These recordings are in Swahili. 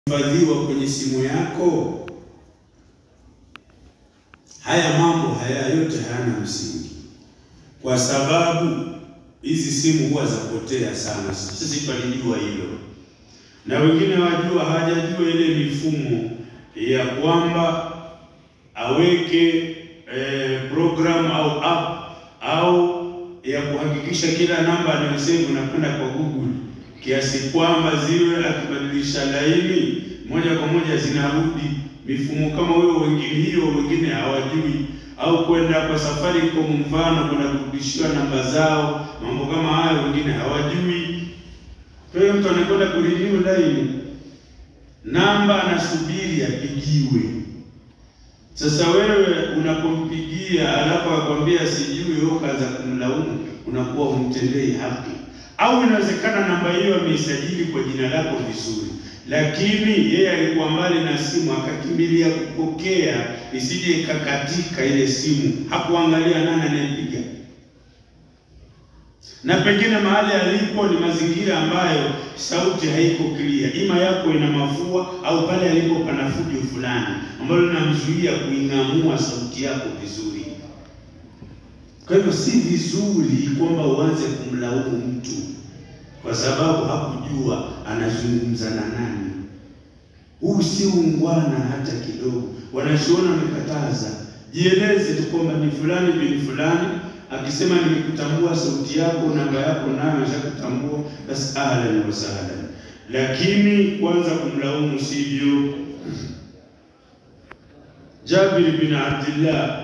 hifadhiwa kwenye simu yako. Haya mambo haya yote hayana msingi, kwa sababu hizi simu huwa zapotea sana. Sisi tulijua hilo, na wengine wajua hawajajua ile mifumo ya kwamba aweke eh, program au app au ya kuhakikisha kila namba anayosave unakwenda kwa Google kiasi kwamba ziwe akibadilisha laini moja kwa moja zinarudi. Mifumo kama huyo wengine hiyo wengine hawajui, au kwenda kwa Safaricom mfano kwenda kurudishiwa namba zao, mambo kama hayo wengine hawajui. Kwa hiyo mtu anakwenda kurenew laini, namba anasubiri apigiwe. Sasa wewe unapompigia alafu akwambia sijui, wewe kaanza kumlaumu, unakuwa umtendei haki au inawezekana namba hiyo ameisajili kwa jina lako vizuri, lakini yeye alikuwa mbali na simu akakimbilia kupokea isije ikakatika ile simu, hakuangalia nani anayepiga, na pengine mahali alipo ni mazingira ambayo sauti haiko clear, ima yako ina mafua au pale alipo pana fujo fulani ambalo linamzuia kuing'amua sauti yako vizuri. Kwa hivyo si vizuri kwamba uanze kumlaumu mtu kwa sababu hakujua anazungumza na nani. Huu si ungwana hata kidogo. Wanachuoni wamekataza, jieleze tu kwamba ni fulani bin fulani. Akisema nimekutambua sauti yako, namba yako nayo shakutambua, basi ahlan wa sahlan, lakini kwanza kumlaumu sivyo. Jabir bin Abdullah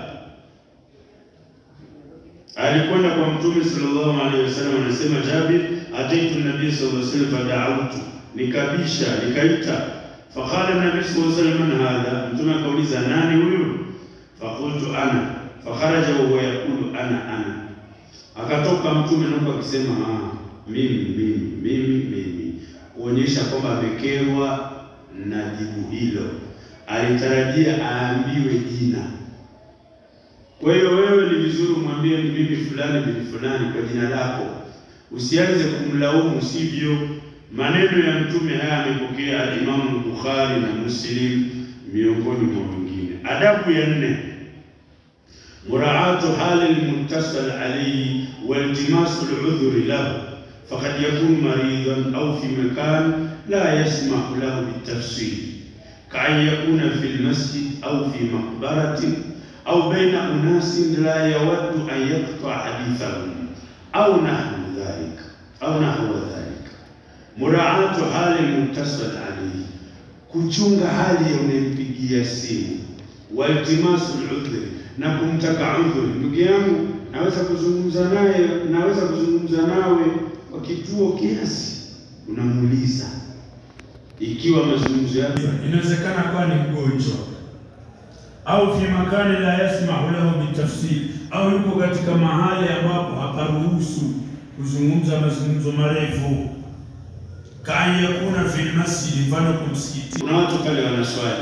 alikwenda kwa Mtume sallallahu alaihi wasallam, anasema Jabir, ataitu nabii sallallahu alaihi wasallam fada'awtu, nikabisha nikaita. Faqala nabii sallallahu alaihi wasallam, man hadha, Mtume akauliza nani huyu? Faqultu ana, fakharaja wa huwa yaqulu ana ana, akatoka Mtume napo akisema ah, mimi mimi mimi mimi, kuonyesha kwamba amekerwa na jibu hilo, alitarajia aambiwe jina kwa hiyo wewe ni vizuri umwambie ni mimi fulani bin fulani kwa jina lako, usianze kumlaumu sivyo. Maneno ya mtume haya amepokea alimamu Bukhari na Muslim miongoni mwa wengine. Adabu ya nne, muraatu hali lmuntasal alayhi wa iltimasu ludhuri lahu faqad yakunu maridan au fi makan la yasmahu lahu bitafsiri kaan yakuna fi lmasjid au fi maqbaratin au baina unasin la yawaddu an yaqta hadithahum au nahwu dhalika au nahwa dhalika. Muraatu hali muttasal alayhi, kuchunga hali ya unayempigia simu. Waltimasu ludhri, na kumtaka udhuri. Ndugu yangu, naweza kuzungumza naye, naweza kuzungumza nawe kwa kituo kiasi, unamuuliza ikiwa mazungumzo yake inawezekana kuwa ni mgonjwa au fi makani la yasmahu lahu bitafsir, au yuko katika mahali ambapo haparuhusu kuzungumza mazungumzo marefu. Kaan yakuna fil masjid, mfano kumsikiti, kuna watu pale wanaswali,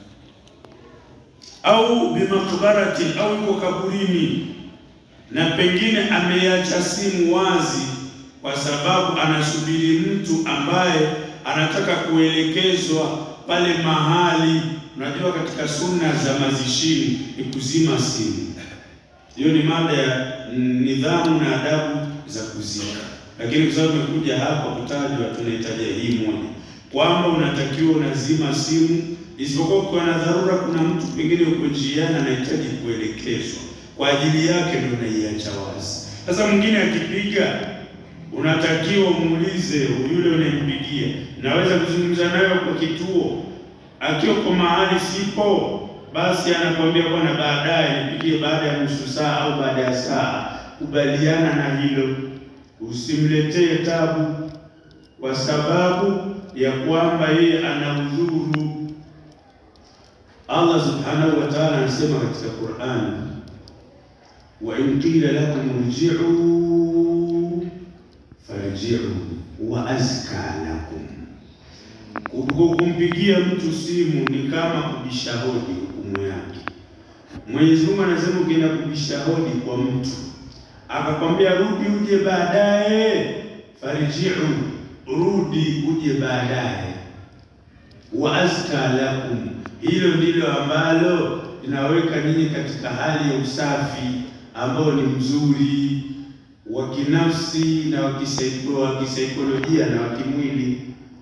au bimakbarati, au yuko kaburini, na pengine ameiacha simu wazi kwa sababu anasubiri mtu ambaye anataka kuelekezwa pale mahali Unajua, katika sunna za mazishini ni kuzima simu. Hiyo ni mada ya nidhamu na adabu za kuzika, lakini kwa sababu tumekuja hapa kutajwa, tunahitaji hii moja kwamba unatakiwa unazima simu, isipokuwa ukiwa na dharura, kuna mtu pengine uko njiani anahitaji kuelekezwa, kwa ajili yake ndio unaiacha wazi. Sasa mwingine akipiga, unatakiwa umuulize yule unayempigia, naweza kuzungumza nayo kwa kituo akiwa kwa mahali sipo, basi anakwambia bwana, baadaye nipigie baada ya nusu saa au baada ya saa. Kubaliana na hilo, usimletee tabu kwa sababu ya kwamba yeye ana udhuru. Allah subhanahu wa ta'ala anasema katika Qur'an, wa in qila lakum irji'u farji'u wa azka lakum kumpigia mtu simu ni kama kubisha hodi, hukumu yake. Mwenyezi Mungu anasema ukienda kubisha hodi kwa mtu akakwambia rudi uje baadaye, farji'u, rudi uje baadaye, wa azka lakum, hilo ndilo ambalo linaweka nyinyi katika hali ya usafi ambao ni mzuri wa kinafsi na wa kisaikolojia na wa kimwili.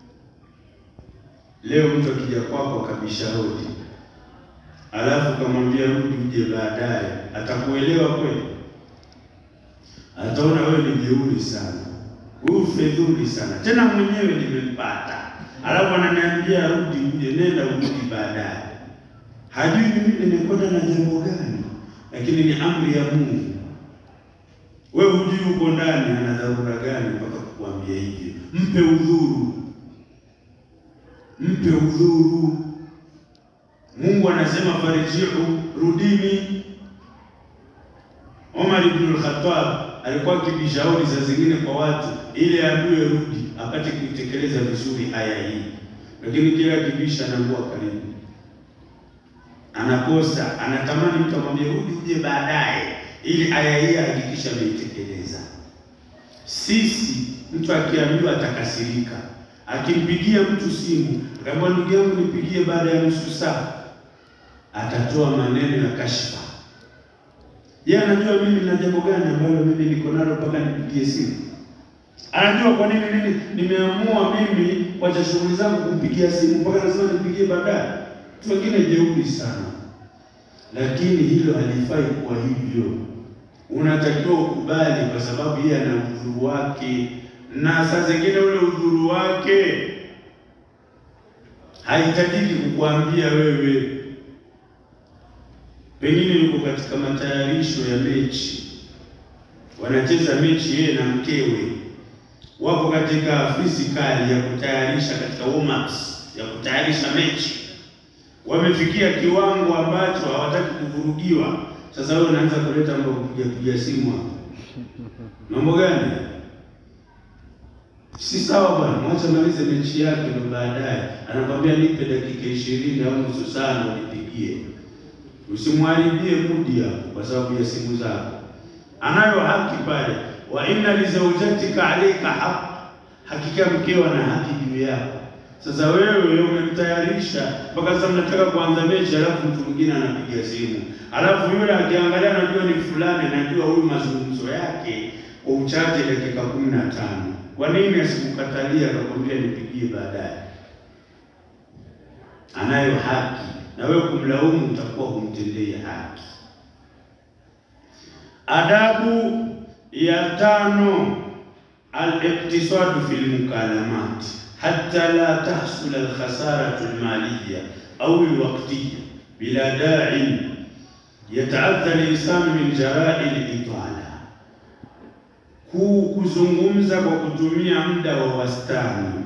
Leo mtu akija kwako akabisha hodi, alafu kamwambia rudi uje baadaye, atakuelewa kweli? Ataona wewe ni jeuri sana, huyu fedhuli sana, tena mwenyewe nimempata, alafu ananiambia rudi uje, nenda urudi baadaye. Hajui mimi nimekwenda na jambo gani, lakini ni amri ya Mungu. Wewe hujui uko ndani ana dharura gani mpaka kukuambia hivyo. Mpe udhuru, mpe udhuru. Mungu anasema farjiu, rudini. Omar ibn al-Khattab alikuwa akibishauri saa zingine kwa watu ili aambiwe rudi, apate kuitekeleza vizuri aya hii, lakini kila kibisha anakuwa karibu, anakosa, anatamani mtu amwambie rudi uje baadaye ili aya hii hakikisha ameitekeleza. Sisi mtu akiambiwa atakasirika, akimpigia mtu simu akamwambia ndugu yangu nipigie baada ya nusu saa, atatoa maneno ya kashfa. Yeye anajua mimi na jambo gani ambalo mimi niko nalo mpaka nipigie simu. Anajua kwa nini mimi nimeamua mimi kuacha shughuli zangu kumpigia simu mpaka lazima nipigie baadaye. Watu wengine jeuri sana, lakini hilo halifai kuwa hivyo. Unatakiwa ukubali, kwa sababu yeye ana udhuru wake, na saa zingine ule udhuru wake haitajiki kukuambia wewe. Pengine yuko katika matayarisho ya mechi, wanacheza mechi yeye na mkewe, wako katika fisikali ya kutayarisha katika warm ups ya kutayarisha mechi, wamefikia kiwango ambacho hawataki kuvurugiwa. Sasa wewe unaanza kuleta mambo kupiga piga simu hapo, mambo gani? Si sawa bwana, mwacha malize mechi yake, ndio baadaye anakwambia nipe dakika ishirini au nusu saa nipigie. Usimharibie mudi hapo kwa sababu ya simu zako. Anayo haki pale, wa inna li zawjatika alayka haq, hakika mkeo ana haki juu yako. Sasa wewe umemtayarisha mpaka sasa mnataka kuanza mechi, alafu mtu mwingine anapiga simu, alafu yule akiangalia anajua ni fulani, najua huyu mazungumzo yake kwa uchache dakika kumi na tano. Kwa nini asikukatalia akakwambia nipigie baadaye? Anayo haki na wewe kumlaumu utakuwa humtendei haki. Adabu ya tano, al-iqtisadu fil mukalamat hatta la tahsul al-khasaratu al-maliyya au al-waqtiyya bila da'in yataadha al-insanu min jara'i al-itala, kuzungumza kwa kutumia muda wa wastani,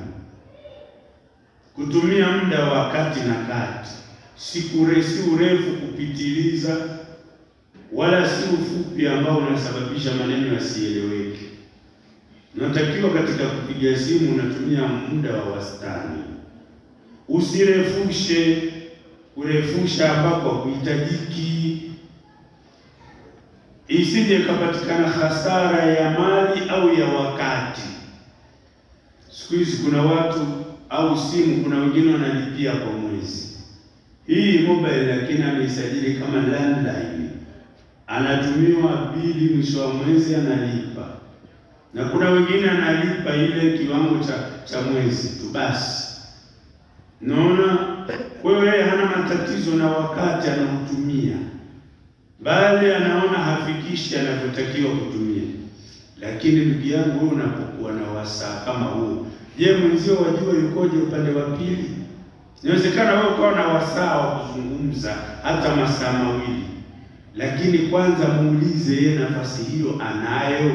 kutumia muda wa kati na kati si si urefu kupitiliza, wala si ufupi ambao unasababisha maneno yasieleweke. Unatakiwa katika kupiga simu unatumia muda wa wastani, usirefushe. Kurefusha ambako hakuhitajiki, isije ikapatikana hasara ya mali au ya wakati. Siku hizi kuna watu au simu, kuna wengine wanalipia kwa mwezi hii mobile lakini ameisajili kama landline, anatumiwa bili mwisho wa mwezi analipa, na kuna wengine analipa ile kiwango cha cha mwezi tu basi. Naona kwa hiyo yeye hana matatizo na wakati anaotumia, bali anaona hafikishi anavyotakiwa kutumia. Lakini ndugu yangu, wewe unapokuwa na wasaa kama huu, je, mwenzio wajua yukoje upande wa pili? Inawezekana wewe ukawa na wasaa wa kuzungumza hata masaa mawili, lakini kwanza muulize yeye nafasi hiyo anayo,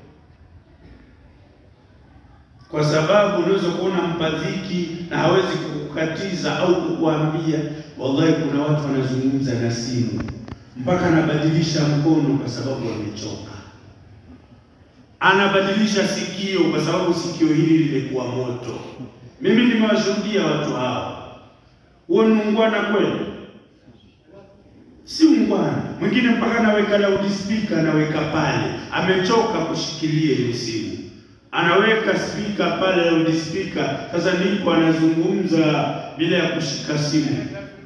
kwa sababu unaweza kuona mpadhiki na hawezi kukukatiza au kukuambia. Wallahi, kuna watu wanazungumza na simu mpaka anabadilisha mkono kwa sababu wamechoka, anabadilisha sikio kwa sababu sikio hili limekuwa moto. Mimi nimewashuhudia watu hao. Huo ni ungwana kweli? Si ungwana. Mwingine mpaka anaweka loudspeaker anaweka pale, amechoka kushikilia ile simu. anaweka spika pale, loudspeaker. Sasa ndipo anazungumza bila ya kushika simu.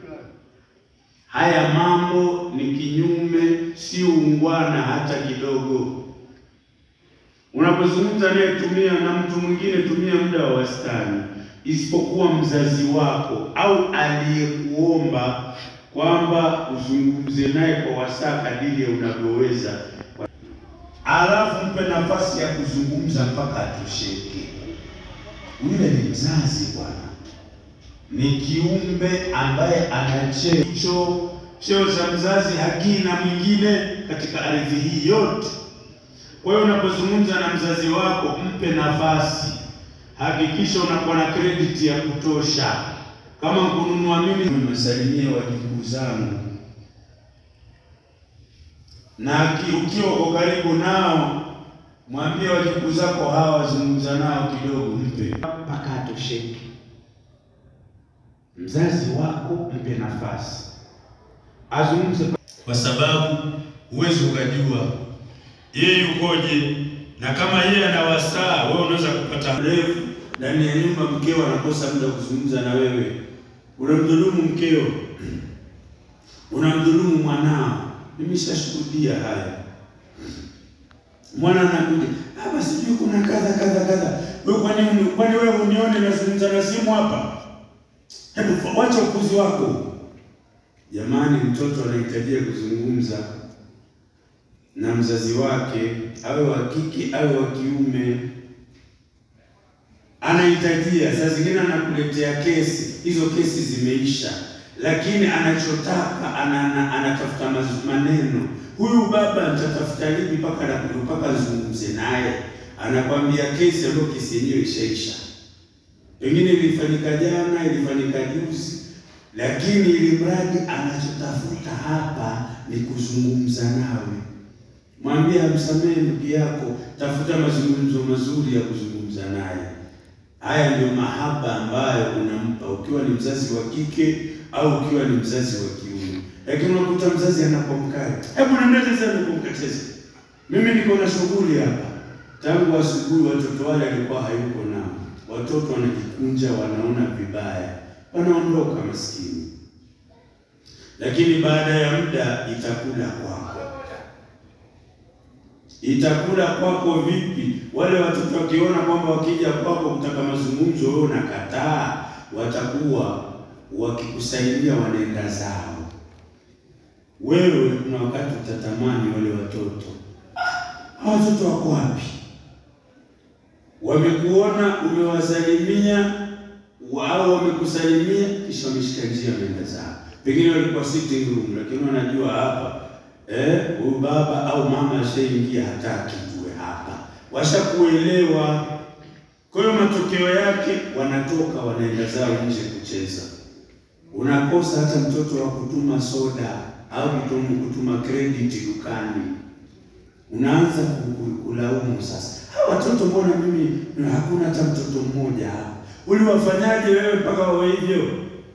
Haya mambo ni kinyume, si ungwana hata kidogo. Unapozungumza naye, tumia na mtu mwingine, tumia muda wa wastani, isipokuwa mzazi wako au aliyekuomba kwamba uzungumze naye kwa wasaa kadiri ya unavyoweza, alafu mpe nafasi ya kuzungumza mpaka atosheke. Yule ni mzazi bwana, ni kiumbe ambaye ana cheo. Cheo cha mzazi hakina mwingine katika ardhi hii yote. Kwa hiyo unapozungumza na mzazi wako, mpe nafasi, hakikisha unakuwa na credit ya kutosha. Kama kununua mimi, nimesalimia wajukuu zangu, na ukiwa uko karibu nao, mwambie wajukuu zako hawa, wazungumza nao kidogo, mpe mpaka atosheke. Mzazi wako mpe nafasi azungumze, kwa sababu huwezi ukajua yeye yukoje, na kama yeye ana wasaa, wewe unaweza kupata mrefu ndani ya nyumba, mkeo anakosa muda kuzungumza na wewe, unamdhulumu mkeo, unamdhulumu mwanao. Nimeshashuhudia haya. Mwana anakuja hapa, sijui kuna kadha kadha kadha. Wewe kwani kwani wewe unione nazungumza na simu hapa? Hebu wacha ukuzi wako. Jamani, mtoto anahitajia kuzungumza na mzazi wake, awe wa kike awe wa kiume, anahitajia. Saa zingine anakuletea kesi, hizo kesi zimeisha, lakini anachotaka ana, anatafuta maneno. Huyu baba nitatafuta lipi mpaka mpaka nizungumze naye? Anakwambia kesi ambayo kesi yenyewe ishaisha, pengine ilifanyika jana, ilifanyika juzi, lakini ili mradi anachotafuta hapa ni kuzungumza nawe. Mwambie amsamehe ndugu yako, tafuta mazungumzo mazuri ya kuzungumza naye. Haya ndio mahaba ambayo unampa ukiwa ni mzazi wa kike au ukiwa ni mzazi wa kiume. Lakini unakuta mzazi anapomkata, hebu nendeze sana kumkateza. Mimi niko na shughuli hapa, tangu asubuhi watoto wale alikuwa hayuko nao, watoto wanajikunja, wanaona vibaya, wanaondoka maskini. Lakini baada ya muda itakula kwako itakula kwako vipi? Wale watoto wakiona kwamba wakija kwako kutaka mazungumzo, wewe unakataa, watakuwa wakikusaidia, wanaenda zao. Wewe kuna wakati utatamani wale watoto, ah, watoto wako wapi? Wamekuona umewasalimia au wamekusalimia, kisha wameshika njia, wameenda zao. Pengine walikuwa sitting room, lakini wanajua hapa Eh, huyu baba au mama ashaingia, hataki tuwe hapa, washakuelewa. Kwa hiyo matokeo yake wanatoka wanaenda zao nje kucheza. Unakosa hata mtoto wa kutuma soda au kutuma credit dukani, unaanza kulaumu sasa, hawa watoto mbona mimi hakuna hata mtoto mmoja hapa? Uliwafanyaje wewe mpaka wawe hivyo?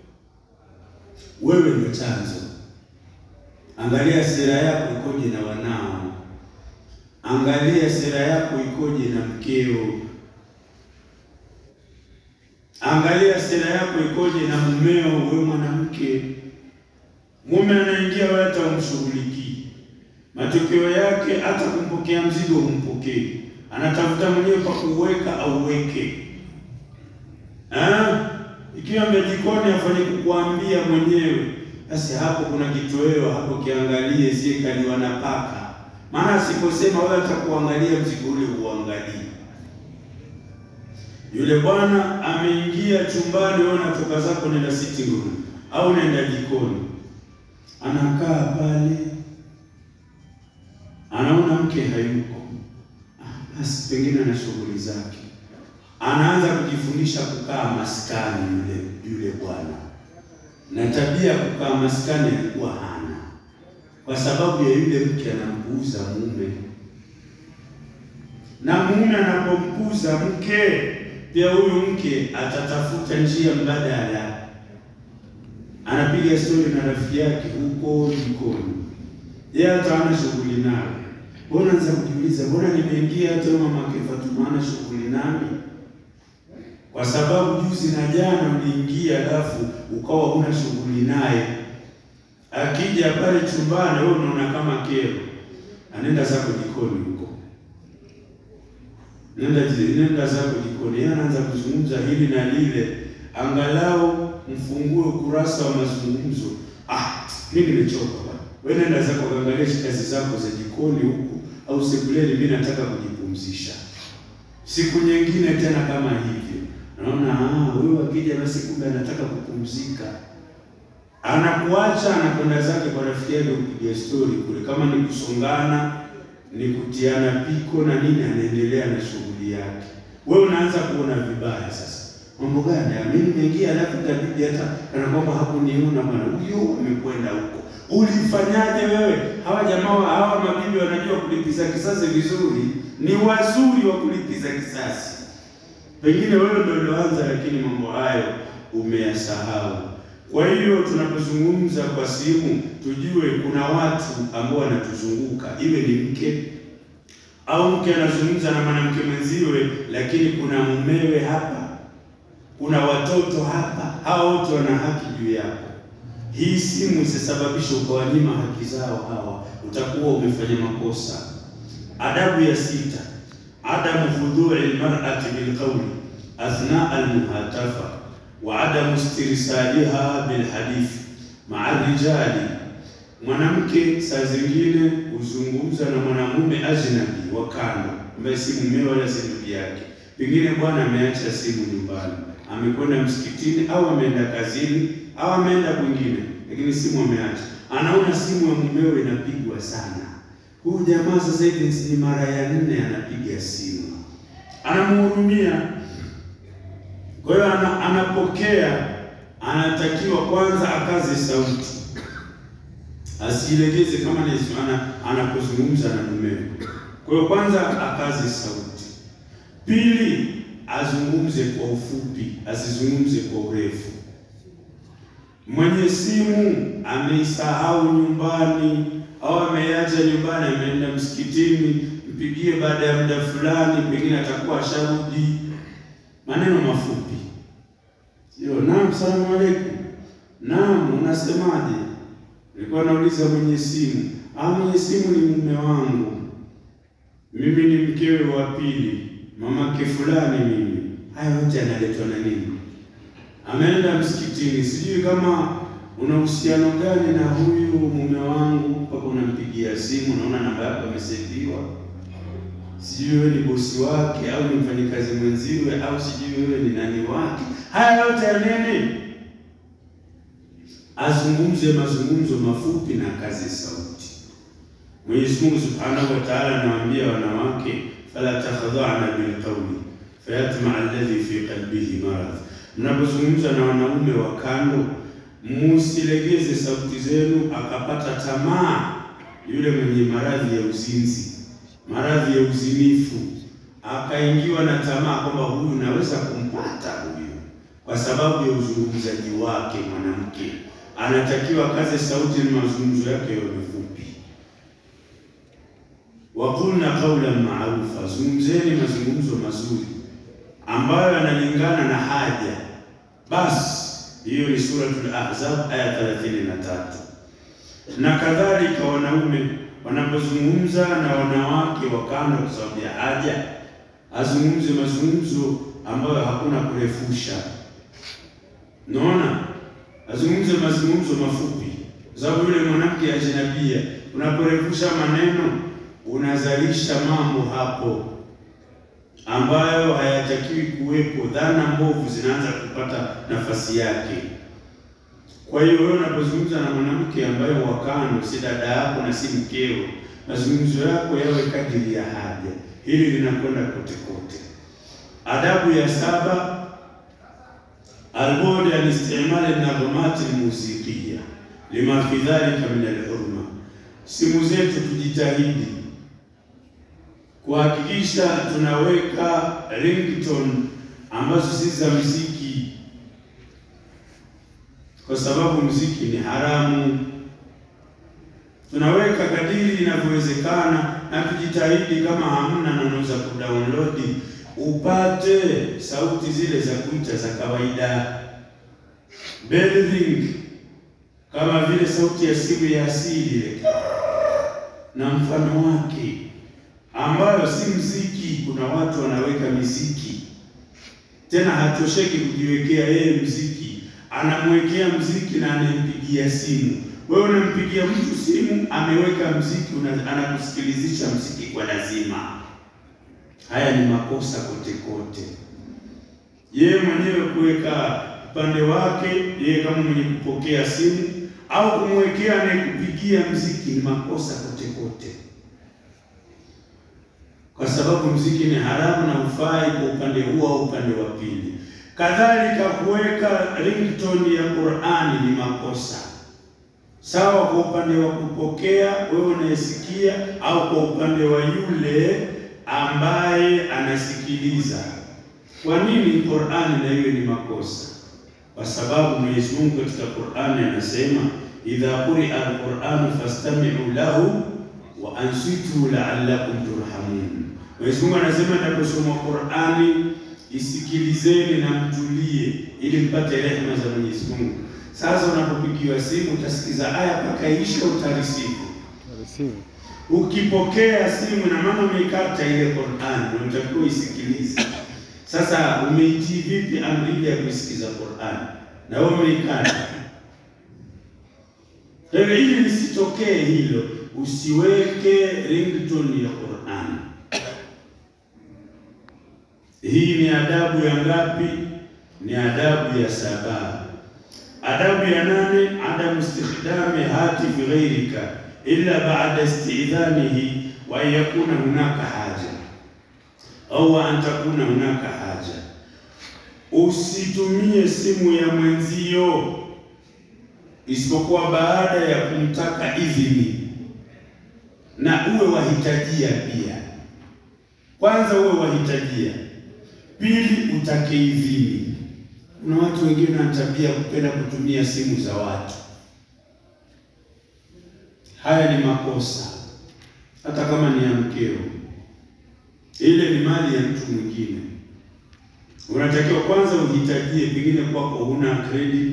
Wewe ndio chanzo. Angalia sera yako ikoje na wanao, angalia sera yako ikoje na mkeo, angalia sera yako ikoje na mumeo. Wewe mwanamke, mume anaingia, wewe hata umshughulikii, matokeo yake hata kumpokea mzigo humpokei, anatafuta mwenyewe pa kuweka au weke. Ikiwa jikoni afanye kukuambia mwenyewe basi hapo kuna kitoweo hapo, kiangalie sie kaliwa na paka. Maana siposema wewe atakuangalia mzigo ule uangalie. Yule bwana ameingia chumbani, wewe unatoka zako nenda sitting room au nenda jikoni, anakaa pale, anaona mke hayuko, basi pengine ana shughuli zake, anaanza kujifundisha kukaa maskani. Yule yule bwana na tabia ya kukaa maskani alikuwa hana, kwa sababu ya yule mke anampuuza mume, na mume anapompuuza mke, pia huyu mke atatafuta njia mbadala, anapiga stori na rafiki yake huko jikoni, yeye hata hana shughuli nayo. Mbona naanza kujiuliza, mbona nimeingia hata mama Fatuma ana shughuli nami? Kwa sababu juzi na jana uliingia, alafu ukawa huna shughuli naye. Akija pale chumbani, wewe unaona kama kero, anaenda zako jikoni huko, nenda nenda zako jikoni. Yeye anaanza kuzungumza hili na lile, angalau mfungue ukurasa wa mazungumzo. Ah, mimi nimechoka bwana, wewe nenda zako kaangalia kazi zako za jikoni huku au sebuleni, mimi nataka kujipumzisha. Siku nyingine tena kama hivyo, naona ah, huyu akija basi kumbe anataka kupumzika, anakuacha anakwenda zake kwa rafiki yake kupiga stori kule, kama ni kusongana, ni kutiana piko na nini, anaendelea na shughuli yake. Wewe unaanza kuona vibaya sasa. Mambo gani? Mimi nimeingia alafu itabidi hata kana kwamba hakuniona bwana, huyo amekwenda huko. Ulifanyaje wewe? Hawa jamaa hawa mabibi wanajua kulipiza kisasi vizuri, ni wazuri wa kulipiza kisasi. Pengine wewe ndio ulioanza, lakini mambo hayo umeyasahau. Kwa hiyo tunapozungumza kwa simu, tujue kuna watu ambao wanatuzunguka, iwe ni mke au mke anazungumza na mwanamke mwenziwe, lakini kuna mumewe hapa, kuna watoto hapa, hao wote wana haki juu yako. Hii simu isisababisha ukawanyima haki zao hawa, utakuwa umefanya makosa. Adabu ya sita, adamu hudhui almar'ati bilqawli athna almuhatafa wa adamu istirsaliha bilhadithi maa rijali. Mwanamke saa zingine huzungumza na mwanamume ajnabi wa kando, ambaye si mumewe wala si ndugu yake. Pengine bwana ameacha simu nyumbani, amekwenda msikitini au ameenda kazini au ameenda kwingine, lakini simu ameacha. Anaona simu ya mumewe inapigwa sana. Huyu jamaa sasa hivi ni mara ya nne anapiga simu, anamhurumia. Kwa hiyo ana, anapokea, anatakiwa kwanza akaze sauti, asilegeze kama ana, anapozungumza na mumewe. Kwa hiyo kwanza akaze sauti, pili azungumze kwa ufupi, asizungumze kwa urefu. Mwenye simu ameisahau nyumbani au ameiacha nyumbani, ameenda msikitini, mpigie baada ya muda fulani, pengine atakuwa asharudi. Maneno mafupi, sio naam, salamu aleikum, naam, unasemaje? Nilikuwa nauliza mwenye simu. Ah, mwenye simu ni mume wangu, mimi ni mkewe wa pili, mamake fulani mimi. Haya yote yanaletwa na nini? Ameenda msikitini, sijui kama una uhusiano gani na huyu mume wangu mpaka unampigia simu, naona namba yako imeseviwa, sijui wewe ni bosi wake au ni mfanyikazi mwenziwe au sijui wewe ni nani wake. Haya yote ya nini? Azungumze mazungumzo mafupi na kazi sauti. Mwenyezi Mungu Subhanahu wa Ta'ala anawaambia wanawake, fala takhadha'na bilqawli fayatma alladhi fi qalbihi marad Mnapozungumza na wanaume wa kando, musilegeze sauti zenu, akapata tamaa yule mwenye maradhi ya uzinzi, maradhi ya uzinifu, akaingiwa na tamaa kwamba huyu naweza kumpata huyu, kwa sababu ya uzungumzaji wake. Mwanamke anatakiwa kaze sauti na mazungumzo yake yawe mafupi. Waqulna qawlan ma'rufa, zungumzeni mazungumzo mazuri ambayo yanalingana na haja. Basi hiyo ni Suratul Ahzab aya 33. Na kadhalika wanaume wanapozungumza na wanawake wa kando kwa sababu ya haja, azungumze mazungumzo ambayo hakuna kurefusha. Naona azungumze mazungumzo mafupi, kwa sababu yule mwanamke ajnabia, unaporefusha maneno unazalisha mambo hapo ambayo hayatakiwi kuwepo. Dhana mbovu zinaanza kupata nafasi yake. Kwa hiyo wewe unapozungumza na mwanamke ambaye wakano, si dada yako na si mkeo, mazungumzo yako yawe kadiri ya haja. Hili linakwenda kote kote. Adabu ya saba, albod an istimali nadhumati lmuzikia lima fi dhalika min alhurma. Simu zetu tujitahidi kuhakikisha tunaweka ringtone ambazo si za muziki, kwa sababu muziki ni haramu. tunaweka kadiri inavyowezekana, na tujitahidi, kama hamna na unaweza kudownload upate sauti zile za kuita za kawaida, bell ring, kama vile sauti ya simu ya asili ile na mfano wake, ambayo si mziki. Kuna watu wanaweka miziki, tena hatosheki kujiwekea yeye mziki, anamwekea mziki na anampigia simu. Wewe unampigia mtu simu, ameweka mziki, anakusikilizisha mziki kwa lazima. Haya ni makosa kote kote. Yeye mwenyewe kuweka upande wake, yeye kama mwenye kupokea simu au kumwekea anayekupigia mziki ni makosa kote kote, kwa sababu mziki ni haramu na ufai kwa upande huo au upande wa pili. Kadhalika kuweka ringtone ya Qur'ani ni makosa sawa, kwa upande wa kupokea wewe unayesikia, au kwa upande wa yule ambaye anasikiliza. Kwa nini Qur'ani na hiyo ni makosa? Kwa sababu Mwenyezi Mungu katika Qur'ani anasema idha quria al-Qur'anu fastami'u lahu wa ansitu la'allakum turhamun. Mwenyezi Mungu anasema inaposoma Qur'ani isikilizeni na mtulie, ili mpate rehema za Mwenyezi Mungu. Sasa unapopigiwa simu utasikiza aya mpaka isha, utarisivu. Ukipokea simu na maana umeikata ile Qur'an, unatakiwa isikilize. Sasa umeitii vipi amri ya kuisikiza Qur'an na wewe umeikata? Kwa ili lisitokee hilo, usiweke ringtone ya Qur'an. Hii ni adabu ya ngapi? Ni adabu ya saba. Adabu ya nane, adamu istikhdami hatifi ghairika illa ba'da istidhanihi wa an yakuna hunaka haja au an takuna hunaka haja. Usitumie simu ya mwenzio isipokuwa baada ya kumtaka idhini, na uwe wahitajia pia. Kwanza uwe wahitajia, pili utake idhini. Kuna watu wengine wana tabia kupenda kutumia simu za watu. Haya ni makosa, hata kama ni ya mkeo. Ile ni mali ya mtu mwingine. Unatakiwa kwanza uhitajie, pengine kwako huna credit,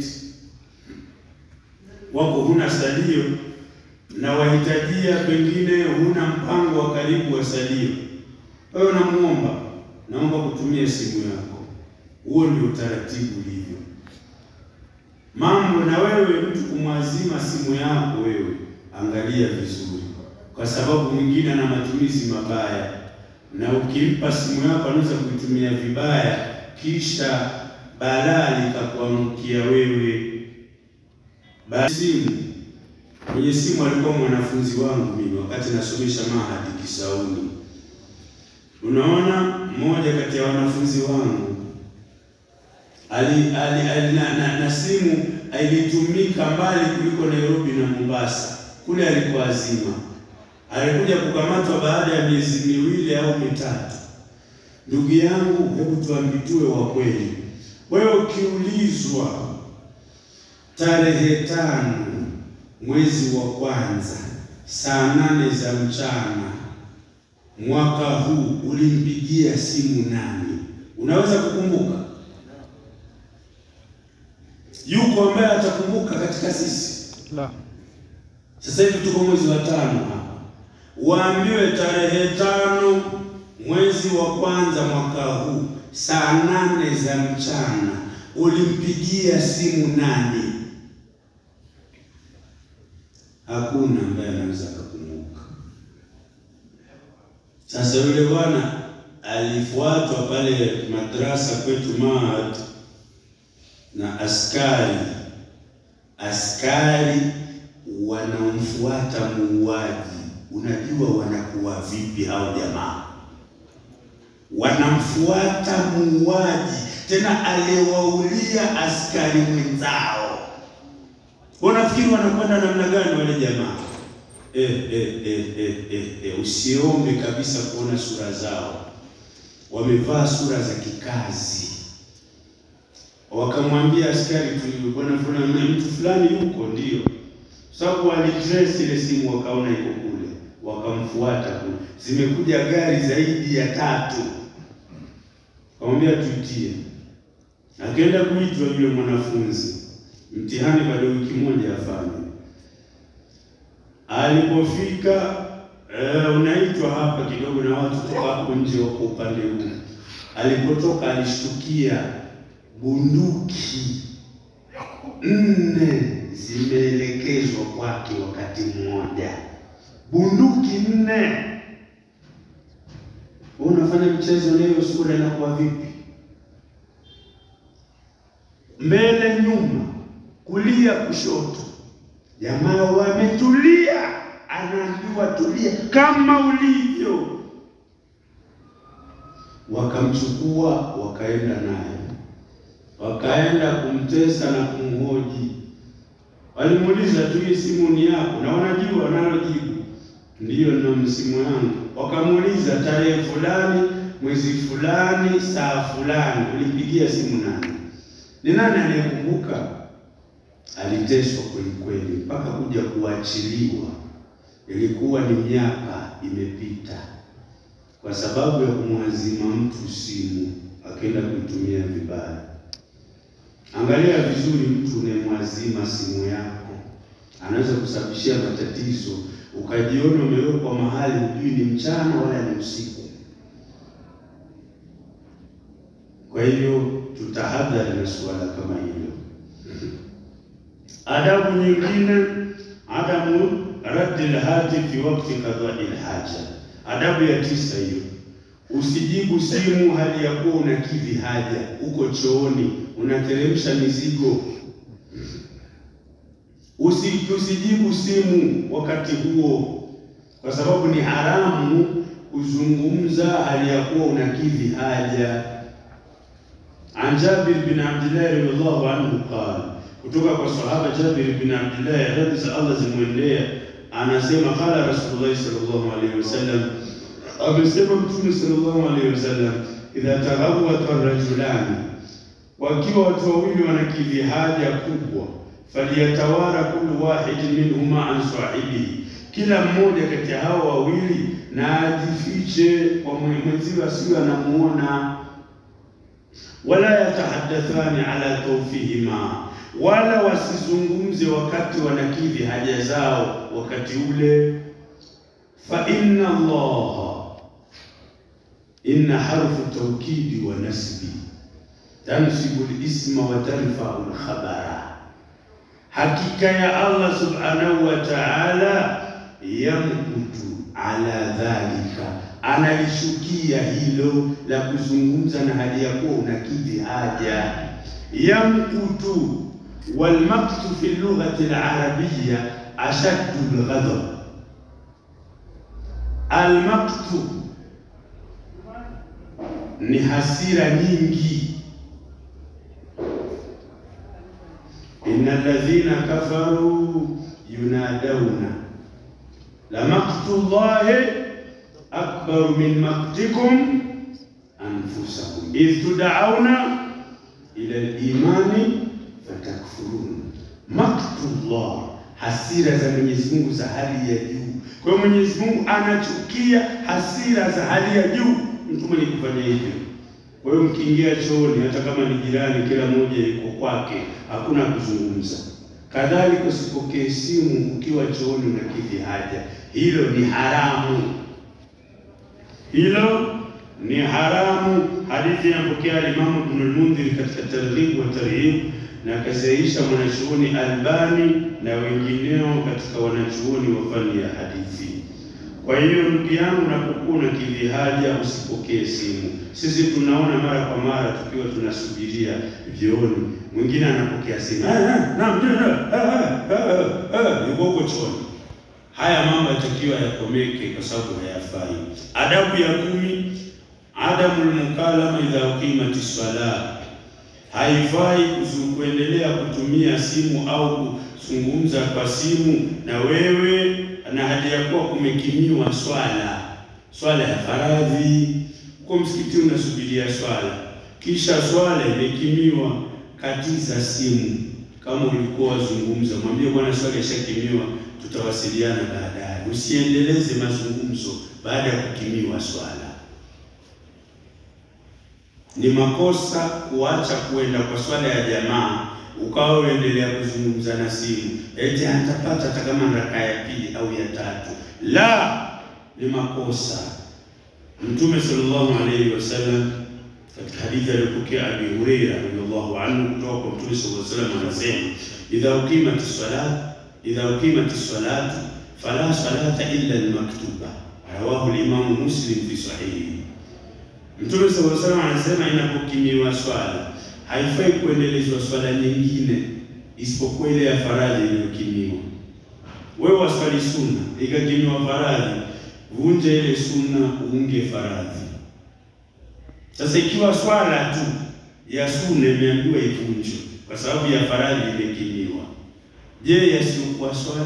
wako huna salio, na wahitajia pengine huna mpango wa karibu wa salio. Wewe unamuomba, naomba kutumia simu yako. Huo ndio utaratibu ulivyo mambo. Na wewe mtu kumwazima simu yako, wewe angalia vizuri, kwa sababu mwingine ana matumizi mabaya, na ukimpa simu yako anaweza kuitumia vibaya, kisha balaa likakuangukia wewe. Basi simu, mwenye simu alikuwa mwanafunzi wangu mimi wakati nasomesha mahadi Kisauni. Unaona, mmoja kati ya wanafunzi wangu ali, ali, ali na, na, na simu ilitumika mbali kuliko Nairobi na Mombasa. Kule alikuwa azima, alikuja kukamatwa baada ya miezi miwili au mitatu. Ndugu yangu, hebu tuambitue wa kweli. Wewe ukiulizwa tarehe tano mwezi wa kwanza saa nane za mchana mwaka huu ulimpigia simu nani? Unaweza kukumbuka? Yuko ambaye atakumbuka katika sisi? La. Sasa hivi tuko mwezi wa tano hapa, waambiwe tarehe tano mwezi wa kwanza mwaka huu saa nane za mchana ulimpigia simu nani? Hakuna ambaye anaweza kukumbuka. Sasa yule bwana alifuatwa pale madrasa kwetu Mahad na askari askari wanamfuata muuaji. Unajua wanakuwa vipi hao jamaa? Wanamfuata muuaji, tena aliwaulia askari mwenzao. Unafikiri wanakwenda namna gani wale jamaa? Eh, eh, eh, eh, eh, eh, usiombe kabisa kuona sura zao, wamevaa sura za kikazi wakamwambia askari tu, bwana fulani, mtu fulani yuko ndio. sababu walitrace ile simu wakaona iko kule, wakamfuata kule. Zimekuja gari zaidi ya tatu, kamwambia tuitie. Akaenda kuitwa yule mwanafunzi, mtihani bado wiki moja afanye. Alipofika eh, unaitwa hapa kidogo na watu toka hapo nje wako upande huu. Alipotoka alishtukia bunduki nne zimeelekezwa kwake wakati mmoja, bunduki nne. Wewe unafanya mchezo leo, sura inakuwa vipi? Mbele, nyuma, kulia, kushoto, jamaa wametulia, anaambiwa tulia kama ulivyo. Wakamchukua wakaenda naye wakaenda kumtesa na kumhoji. Walimuuliza tu, hii simu ni yako? Na wanajua wanalojibu, ndiyo, nina simu yangu. Wakamuuliza, tarehe fulani, mwezi fulani, saa fulani, ulipigia simu nani? Ni nani anayekumbuka? Aliteswa kweli kweli mpaka kuja kuachiliwa, ilikuwa ni miaka imepita, kwa sababu ya kumwazima mtu simu, akaenda kuitumia vibaya. Angalia vizuri, mtu unayemwazima simu yako anaweza kusababishia matatizo, ukajiona umewekwa mahali hujui ni mchana wala ni usiku. Kwa hivyo tutahadhari na suala kama hilo. Adabu nyingine, adamu raddi lhati fi wakti qadai lhaja. Adabu ya tisa hiyo, usijibu simu hali ya kuwa unakidhi haja, uko chooni unateremsha mizigo. Usi, usijibu simu wakati huo, kwa sababu ni haramu kuzungumza hali ya kuwa unakidhi haja. An Jabir bin Abdullah radhiallahu anhu qala, kutoka kwa sahaba Jabir bin Abdullah radhi za Allah zimwendea, anasema qala Rasulullah sallallahu alaihi wasallam, amesema Mtume sallallahu alaihi wasallam, idha taghawwata rajulani wakiwa watu wawili wanakidhi haja kubwa, faliyatawara kullu wahidin minhuma an sahibihi, kila mmoja kati ya hao wawili na ajifiche kwa mwenziwe asiwe anamuona. Wala yatahaddathani ala tawfihima, wala wasizungumze wakati wanakidhi haja zao wakati ule. Fa inna Allah inna harfu tawkidi wa nasbi tansibu lisma wa tarfau lkhabara, hakika ya Allah subhanahu wa ta'ala yamkutu ala dhalika, analishukia hilo la kuzungumza na hali ya kuwa unakidhi haja. Yamkutu walmaktu fi lughati larabiyya ashaddu lghadab. Almaktu ni hasira nyingi Inna alladhina kafaru yunadawna la maqtu llahi akbaru min maqtikum anfusakum idh tud'auna ila al-imani fatakfurun. Maqtu llah, hasira za Mwenyezi Mungu za hali ya juu. Kwa hiyo Mwenyezi Mungu anachukia hasira za hali ya juu, mtu mwenye kufanya hivyo. Kwa hiyo mkiingia chooni, hata kama ni jirani, kila mmoja yuko kwake, hakuna kuzungumza. Kadhalika usipokee simu ukiwa chooni unakidhi haja, hilo ni haramu, hilo ni haramu. Hadithi inapokea Alimamu Ibn al-Mundhir katika Targhib wa Tarhib na akasahihisha mwanachuoni Albani na wengineo katika wanachuoni wa fani ya hadithi. Kwa hiyo ndugu yangu, unapokuwa unakidhi haja usipokee simu. Sisi tunaona mara kwa mara tukiwa tunasubiria vyooni, mwingine anapokea simu, yuko huko chooni. Haya mambo yatakiwa yakomeke, kwa sababu hayafai. Adabu ya kumi, adamu lmukalama idha uqimati swala, haifai kuendelea kutumia simu au kuzungumza kwa simu na wewe na hali ya kuwa kumekimiwa swala, swala ya faradhi. Uko msikitini unasubiria swala, kisha swala imekimiwa, katiza simu, kama ulikuwa wazungumza, mwambie bwana, swali yashakimiwa, tutawasiliana baadaye. Usiendeleze mazungumzo baada ya kukimiwa swala. Ni makosa kuacha kuenda kwa swala ya jamaa ukawa uendelea kuzungumza na simu eti atapata hata kama raka ya pili au ya tatu. La, ni makosa. Mtume sallallahu alaihi wasallam katika hadithi aliyopokea Abi Huraira radhiallahu anhu kutoka kwa Mtume sallallahu alaihi wasallam anasema, idha uqimat as-salat idha uqimat as-salat fala salata illa al-maktuba, rawahu al-Imam Muslim fi sahihi. Mtume sallallahu alaihi wasallam anasema inapokimiwa swala haifai kuendelezwa swala nyingine isipokuwa ile ya faradhi iliyokimiwa. Wewe waswali sunna ikakimiwa faradhi, vunja ile sunna uunge faradhi. Sasa ikiwa swala tu ya sunna imeambiwa ivunjwe kwa sababu ya faradhi imekimiwa, je, yasiyokuwa swala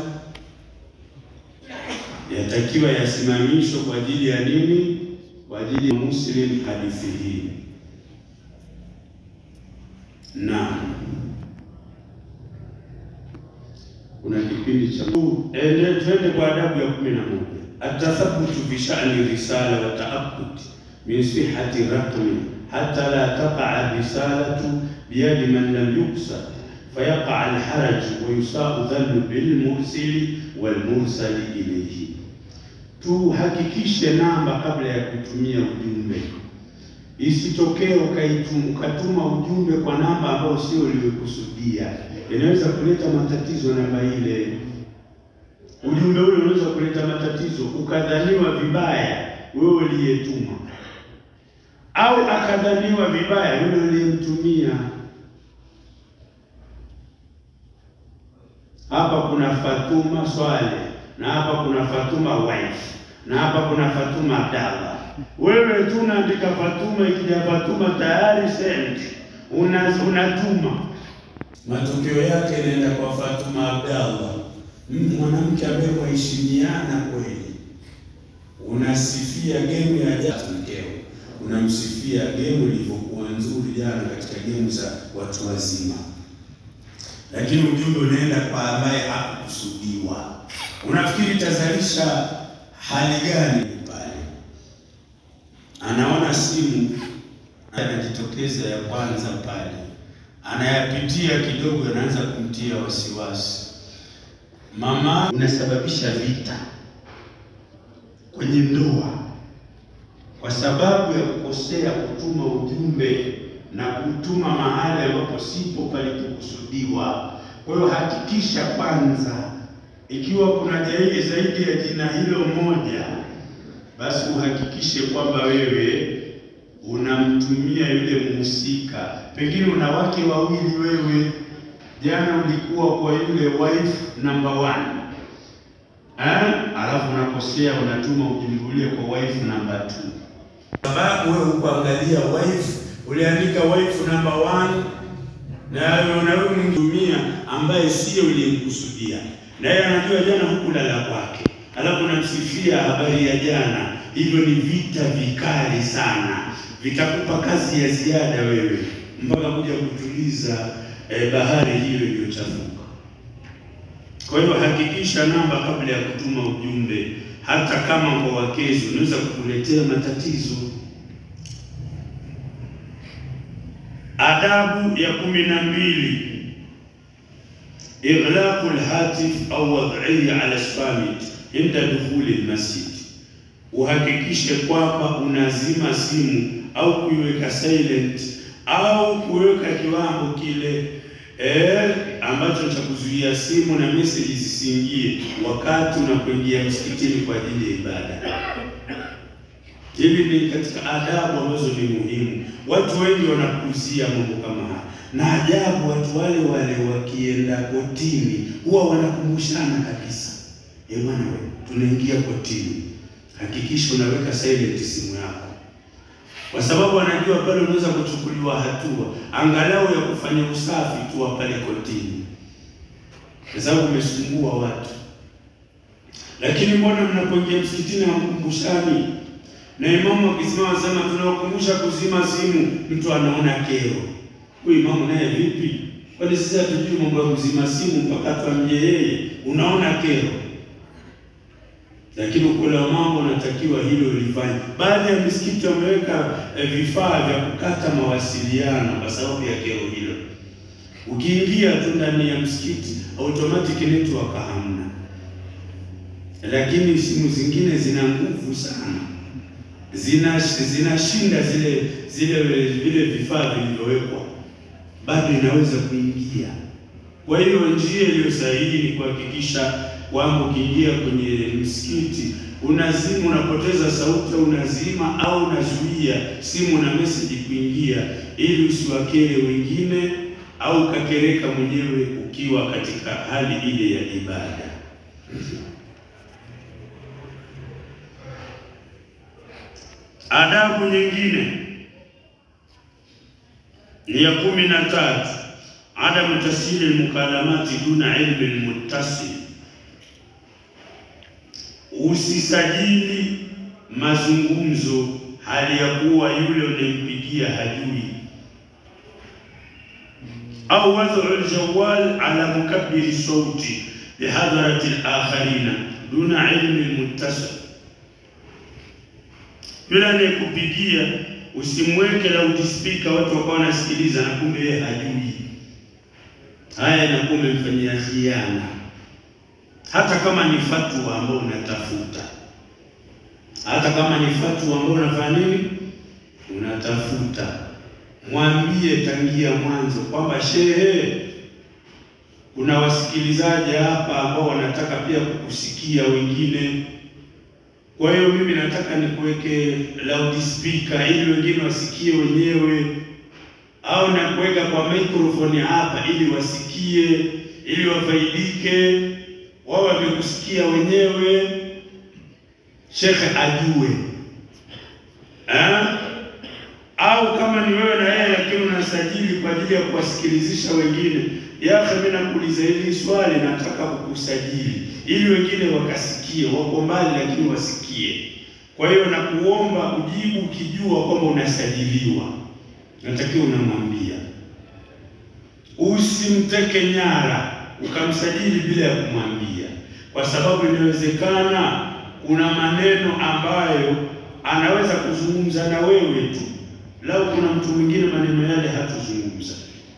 yatakiwa yasimamishwe kwa ajili ya nini? Kwa ajili ya Muslim hadithi hii. Naam, kuna kipindi cha ende, twende kwa adabu ya kumi na moja atathabutu fi sha'ni risala wa ta'abbud min sihhati raqmi hatta la taqa risalatu biyadi man lam yuqsad fayaqa alharaj wa yusau dhannu bil mursili wal mursali ilayhi. Tuhakikishe namba kabla ya kutumia ujumbe Isitokee ukatuma ujumbe kwa namba ambayo sio uliokusudia, inaweza kuleta matatizo. Namba ile, ujumbe ule unaweza kuleta matatizo, ukadhaniwa vibaya wewe uliyetuma, au akadhaniwa vibaya yule uliyemtumia. Hapa kuna Fatuma Swale na hapa kuna Fatuma wife na hapa kuna Fatuma Abdallah wewe tu unaandika Fatuma, ikija Fatuma tayari send una unatuma, matokeo yake inaenda kwa Fatuma Abdallah, mwanamke ambaye waheshimiana kweli. Unasifia gemu ya jana mkeo, unamsifia gemu ilivyokuwa nzuri jana katika gemu za watu wazima, lakini ujumbe unaenda kwa ambaye hakukusudiwa. Unafikiri itazalisha hali gani? Anaona simu anajitokeza ya kwanza pale, anayapitia kidogo, anaanza kumtia wasiwasi. Mama, unasababisha vita kwenye ndoa kwa sababu ya kukosea kutuma ujumbe na kutuma mahali ambapo sipo palipokusudiwa. Kwa hiyo hakikisha kwanza, ikiwa kuna zaidi zaidi ya jina hilo moja basi uhakikishe kwamba wewe unamtumia yule mhusika. Pengine una wake wawili wewe, jana ulikuwa kwa yule wife number one eh, alafu unakosea unatuma ujumbe ule kwa wife number two, sababu wewe ukuangalia wife, uliandika wife number one na wewe mtumia ambaye sio uliyemkusudia, na yeye anajua jana hukulala kwake alafu namsifia habari ya jana. Hivyo ni vita vikali sana, vitakupa kazi ya ziada wewe mpaka kuja kutuliza eh, bahari hiyo iliyochafuka. Kwa hiyo hakikisha namba kabla ya kutuma ujumbe, hata kama kwa wakezi unaweza kukuletea matatizo. Adabu ya kumi na mbili ighlaqu lhatif au wad'ihi ala spamit inda dukhuli lmasjid, uhakikishe kwamba unazima simu au kuiweka silent au kuweka kiwango kile eh, ambacho cha kuzuia simu na message zisiingie wakati unapoingia msikitini kwa ajili ya ibada. Hili ni katika adabu ambazo ni muhimu. Watu wengi wanapuuzia mambo kama haya, na ajabu watu wale wale wakienda kotini huwa wanakumbushana kabisa E bwana, wewe tunaingia kotini, hakikisha unaweka silent simu yako, kwa sababu anajua pale unaweza kuchukuliwa hatua angalau ya kufanya usafi tu pale kotini, kwa sababu umesumbua watu. Lakini mbona mnapoingia msikitini hamkumbushani? Na imamu akisimama sema tunawakumbusha kuzima simu, mtu anaona kero. Huyu imamu naye vipi? Kwani sisi hatujui mambo ya kuzima simu mpaka tuambie yeye? Unaona kero, lakini ukweli wa mambo unatakiwa hilo lifanye. Baadhi ya misikiti wameweka eh, vifaa vya kukata mawasiliano kwa sababu ya kero hilo. Ukiingia tu ndani ya msikiti automatic network hamna, lakini simu zingine zina nguvu sana, zina zinashinda zile zile vile vifaa vilivyowekwa, bado inaweza kuingia. Kwa hiyo njia iliyo sahihi ni kuhakikisha kwamba ukiingia kwenye msikiti unazima, unapoteza sauti au unazima au unazuia simu na message kuingia, ili usiwakere wengine au ukakereka mwenyewe ukiwa katika hali ile ya ibada. Adabu nyingine ni ya kumi na tatu, adamu tasiri lmukalamati duna ilmi lmuttasil, usisajili mazungumzo hali ya kuwa yule unayempigia hajui au wadhu ljawal ala mukabbiri sauti bihadharati lakharina duna ilmi lmuttasil yule anayekupigia usimweke loudspeaker watu wakawa wanasikiliza na kumbe yeye hajui. Haya inakuwa umemfanyia khiana, hata kama ni fatwa ambayo unatafuta, hata kama ni fatwa ambayo unafanya nini, unatafuta, mwambie tangia mwanzo kwamba shehe, kuna wasikilizaji hapa ambao wanataka pia kukusikia wengine kwa hiyo mimi nataka nikuweke loudspeaker ili wengine wasikie wenyewe, au nakuweka kwa microphone hapa ili wasikie, ili wafaidike, wao wamekusikia wenyewe, shekhe ajue ha? Au kama ni wewe na yeye lakini unasajili kwa ajili ya kuwasikilizisha wengine, yache, mimi nakuuliza hili swali, nataka kukusajili ili wengine wakasikie, wako mbali lakini wasikie. Kwa hiyo nakuomba ujibu ukijua kwamba unasajiliwa, natakiwa unamwambia. Usimteke nyara ukamsajili bila ya kumwambia, kwa sababu inawezekana kuna maneno ambayo anaweza kuzungumza na wewe tu, lau kuna mtu mwingine maneno yale hatuzungumza.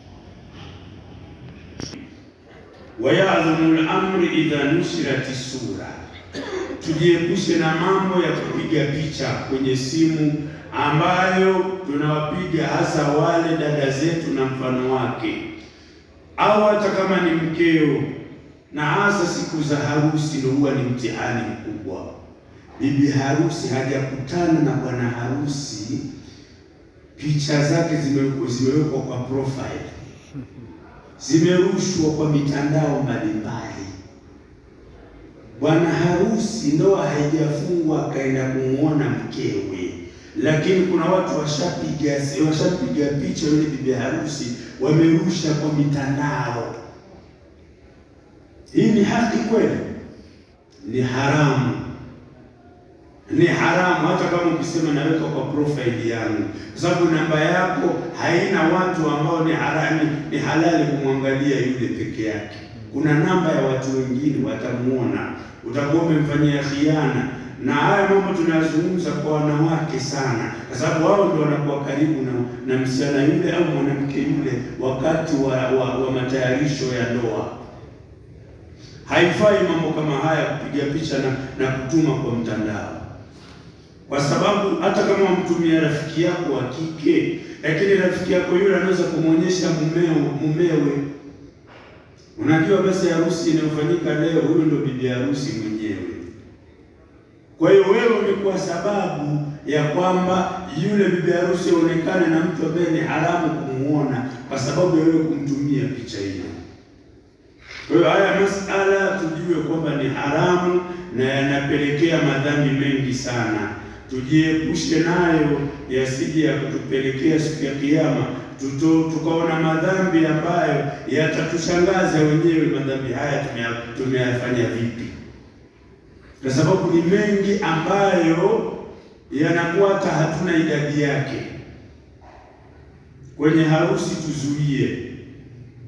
wayadhamu lamri idha nusirati sura, tujiepushe na mambo ya kupiga picha kwenye simu ambayo tunawapiga hasa wale dada zetu na mfano wake, au hata kama ni mkeo, na hasa siku za harusi ndio huwa ni mtihani mkubwa. Bibi harusi hajakutana na bwana harusi, picha zake zimewekwa kwa profile zimerushwa kwa mitandao mbalimbali. Bwana harusi ndoa haijafungwa akaenda kumuona mkewe, lakini kuna watu washapiga washapiga picha yule bibi harusi wamerusha kwa mitandao. Hii ni haki kweli? Ni haramu, ni haramu. Hata kama ukisema naweka kwa profile yangu, kwa sababu namba yako haina watu ambao ni harami, ni halali kumwangalia yule peke yake. Kuna namba ya watu wengine watamuona, utakuwa umemfanyia khiana. Na haya mambo tunayazungumza kwa wanawake sana, kwa sababu wao ndio wanakuwa karibu na, na msichana yule au mwanamke yule wakati wa, wa, wa matayarisho ya ndoa. Haifai mambo kama haya kupiga picha na, na kutuma kwa mtandao kwa sababu hata kama wamtumia rafiki yako wa kike, lakini rafiki yako yule anaweza kumwonyesha mumeo mumewe. Unajua, basi harusi inayofanyika leo, huyu ndio bibi harusi mwenyewe. Kwa hiyo wewe umekuwa sababu ya kwamba yule bibi harusi aonekane na mtu ambaye ni haramu kumuona, kwa sababu ya wewe kumtumia picha hiyo. Kwa hiyo haya masala tujue kwamba ni haramu na yanapelekea madhambi mengi sana tujiepushe nayo yasije ya kutupelekea siku ya Kiyama tukaona madhambi ambayo yatatushangaza wenyewe. Madhambi haya tumeyafanya vipi? Kwa sababu ni mengi ambayo yanakuwa hata hatuna idadi yake. Kwenye harusi tuzuie,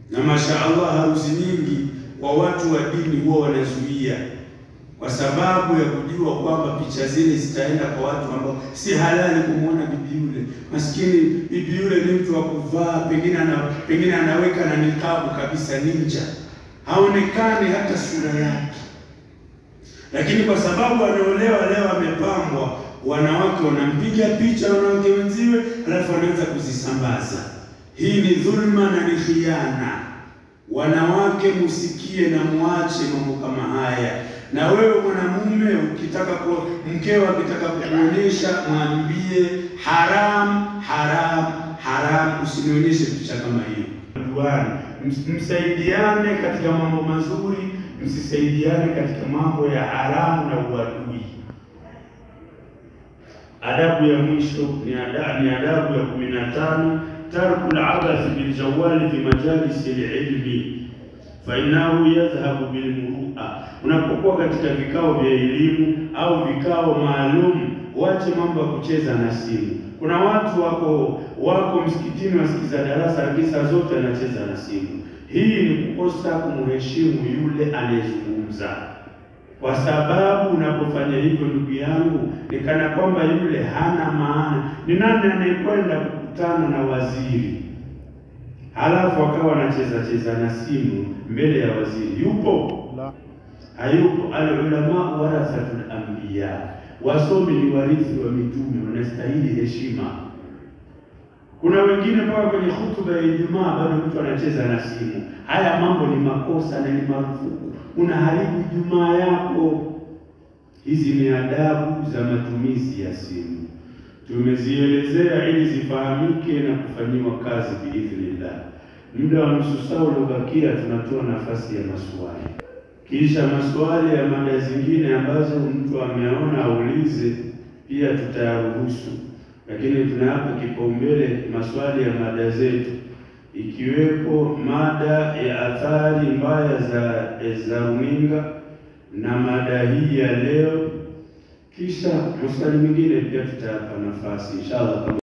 na mashaallah, harusi nyingi kwa watu wa dini huwa wanazuia kwa sababu ya kujua kwamba picha zile zitaenda kwa watu ambao si halali kumwona bibi yule. Maskini bibi yule ni mtu wa kuvaa, pengine ana, pengine anaweka na nikabu kabisa, ninja, haonekani hata sura yake, lakini kwa sababu anaolewa leo amepambwa, wanawake wanampiga picha wanawake wenziwe, alafu wanaanza kuzisambaza. Hii ni dhulma na ni khiana. Wanawake musikie na muache mambo kama haya. Na wewe mwanamume ukitaka ku mkeo akitaka kukuonyesha, mwambie haram, haram, haram, usinionyeshe picha kama hiyo. Duani, msaidiane katika mambo mazuri, msisaidiane katika mambo ya haramu na uadui. Adabu ya mwisho ni adabu, ni adabu ya kumi na tano tarku labathi biljawali fi majalisi lilmi fainahu yadhhabu bilmurua. Unapokuwa katika vikao vya elimu au vikao maalum, wache mambo ya kucheza na simu. Kuna watu wako wako msikitini wasikiza darasa, lakini saa zote anacheza na simu. Hii ni kukosa kumheshimu yule anayezungumza, kwa sababu unapofanya hivyo, ndugu yangu, ni kana kwamba yule hana maana. Ni nani anayekwenda kukutana na waziri halafu akawa anacheza cheza na simu mbele ya waziri? Yupo? La. Hayupo. Alulama warathatul anbiya, wasomi ni warithi wa mitume, wanastahili heshima. Kuna wengine mpaka kwenye hutuba ya Ijumaa bado mtu anacheza na simu. Haya mambo ni makosa na ni marufuku, unaharibu Ijumaa yako. Hizi ni adabu za matumizi ya simu, tumezielezea ili zifahamike na kufanyiwa kazi biidhnillah. Muda wa nusu saa uliobakia, tunatoa nafasi ya maswali, kisha maswali ya mada zingine ambazo mtu ameona aulize, pia tutayaruhusu, lakini tunayapa kipaumbele maswali ya mada zetu, ikiwepo mada ya athari mbaya za za runinga na mada hii ya leo, kisha maswali mengine pia tutayapa nafasi inshallah.